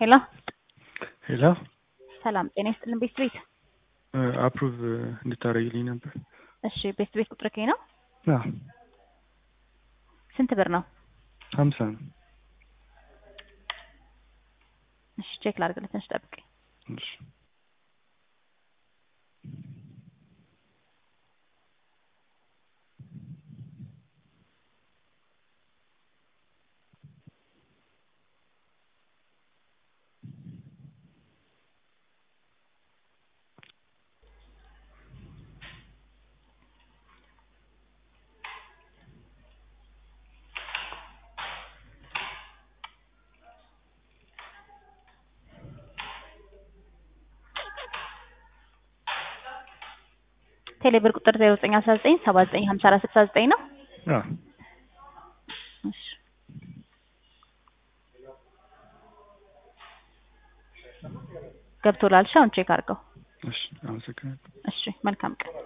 ሄሎ ሄሎ ሰላም ጤና ይስጥልን ቤት ቤት አፕሩቭ እንድታደርግልኝ ነበር። እሺ ቤት ቤት ቁጥር ከኝ ነው አዎ ስንት ብር ነው? ሀምሳ ነው። እሺ ቼክ ላድርግልህ ትንሽ ጠብቀኝ። እሺ ቴሌብር ቁጥር 0919 79 54 69 ነው። አዎ እሺ ገብቶላል። እሺ አሁን ቼክ አድርገው። እሺ አመሰግናለሁ። እሺ መልካም ቀን